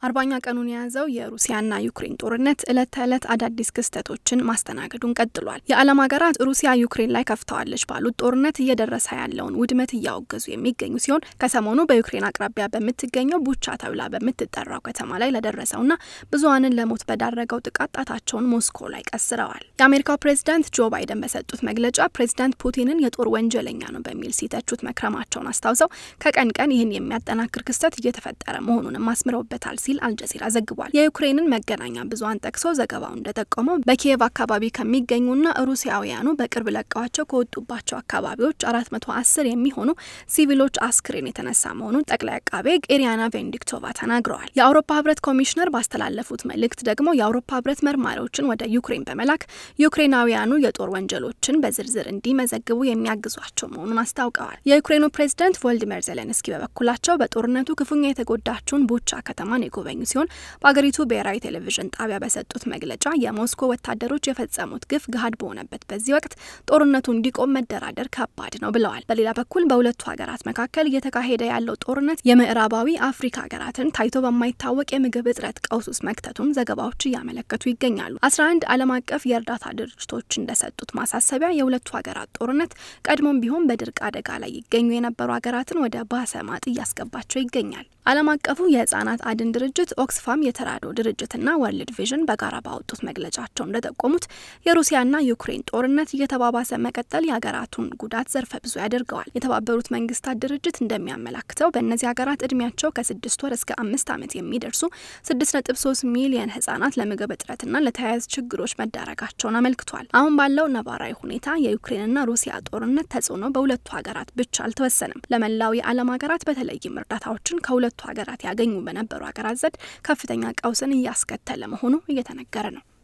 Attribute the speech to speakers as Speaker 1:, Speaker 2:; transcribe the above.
Speaker 1: አርባኛ ቀኑን የያዘው የሩሲያና ዩክሬን ጦርነት ዕለት ተዕለት አዳዲስ ክስተቶችን ማስተናገዱን ቀጥሏል። የዓለም ሀገራት ሩሲያ ዩክሬን ላይ ከፍተዋለች ባሉት ጦርነት እየደረሰ ያለውን ውድመት እያወገዙ የሚገኙ ሲሆን ከሰሞኑ በዩክሬን አቅራቢያ በምትገኘው ቡቻ ተብላ በምትጠራው ከተማ ላይ ለደረሰውና ብዙሀንን ለሞት በዳረገው ጥቃት ጣታቸውን ሞስኮ ላይ ቀስረዋል። የአሜሪካው ፕሬዚዳንት ጆ ባይደን በሰጡት መግለጫ ፕሬዚዳንት ፑቲንን የጦር ወንጀለኛ ነው በሚል ሲተቹት መክረማቸውን አስታውሰው ከቀን ቀን ይህን የሚያጠናክር ክስተት እየተፈጠረ መሆኑንም አስምረውበታል ሲል አልጀዚራ ዘግቧል። የዩክሬንን መገናኛ ብዙኃን ጠቅሶ ዘገባው እንደጠቆመው በኪየቭ አካባቢ ከሚገኙና ሩሲያውያኑ በቅርብ ለቀዋቸው ከወጡባቸው አካባቢዎች አራት መቶ አስር የሚሆኑ ሲቪሎች አስክሬን የተነሳ መሆኑን ጠቅላይ አቃቤ ኢሪያና ቬንዲክቶቫ ተናግረዋል። የአውሮፓ ህብረት ኮሚሽነር ባስተላለፉት መልእክት ደግሞ የአውሮፓ ህብረት መርማሪዎችን ወደ ዩክሬን በመላክ ዩክሬናውያኑ የጦር ወንጀሎችን በዝርዝር እንዲመዘግቡ የሚያግዟቸው መሆኑን አስታውቀዋል። የዩክሬኑ ፕሬዝዳንት ቮልዲሚር ዜሌንስኪ በበኩላቸው በጦርነቱ ክፉኛ የተጎዳችውን ቡቻ ከተማን የጎበኙ ሲሆን በአገሪቱ ብሔራዊ ቴሌቪዥን ጣቢያ በሰጡት መግለጫ የሞስኮ ወታደሮች የፈጸሙት ግፍ ገሀድ በሆነበት በዚህ ወቅት ጦርነቱ እንዲቆም መደራደር ከባድ ነው ብለዋል። በሌላ በኩል በሁለቱ ሀገራት መካከል እየተካሄደ ያለው ጦርነት የምዕራባዊ አፍሪካ ሀገራትን ታይቶ በማይታወቅ የምግብ እጥረት ቀውስ ውስጥ መክተቱን ዘገባዎች እያመለከቱ ይገኛሉ። አስራ አንድ ዓለም አቀፍ የእርዳታ ድርጅቶች እንደሰጡት ማሳሰቢያ የሁለቱ ሀገራት ጦርነት ቀድሞም ቢሆን በድርቅ አደጋ ላይ ይገኙ የነበሩ ሀገራትን ወደ ባሰ ማጥ እያስገባቸው ይገኛል። ዓለም አቀፉ የህጻናት አድን ድርጅት ኦክስፋም የተራድኦ ድርጅትና ወርልድ ቪዥን በጋራ ባወጡት መግለጫቸው እንደጠቆሙት የሩሲያና ዩክሬን ጦርነት እየተባባሰ መቀጠል የሀገራቱን ጉዳት ዘርፈ ብዙ ያደርገዋል። የተባበሩት መንግስታት ድርጅት እንደሚያመላክተው በእነዚህ ሀገራት እድሜያቸው ከስድስት ወር እስከ አምስት ዓመት የሚደርሱ ስድስት ነጥብ ሶስት ሚሊየን ህጻናት ለምግብ እጥረትና ለተያያዙ ችግሮች መዳረጋቸውን አመልክቷል። አሁን ባለው ነባራዊ ሁኔታ የዩክሬንና ሩሲያ ጦርነት ተጽዕኖ በሁለቱ ሀገራት ብቻ አልተወሰነም። ለመላው የዓለም ሀገራት በተለይም እርዳታዎችን ከሁለቱ ሀገራት ያገኙ በነበሩ ሀገራት ዘንድ ከፍተኛ ቀውስን እያስከተለ መሆኑ እየተነገረ ነው።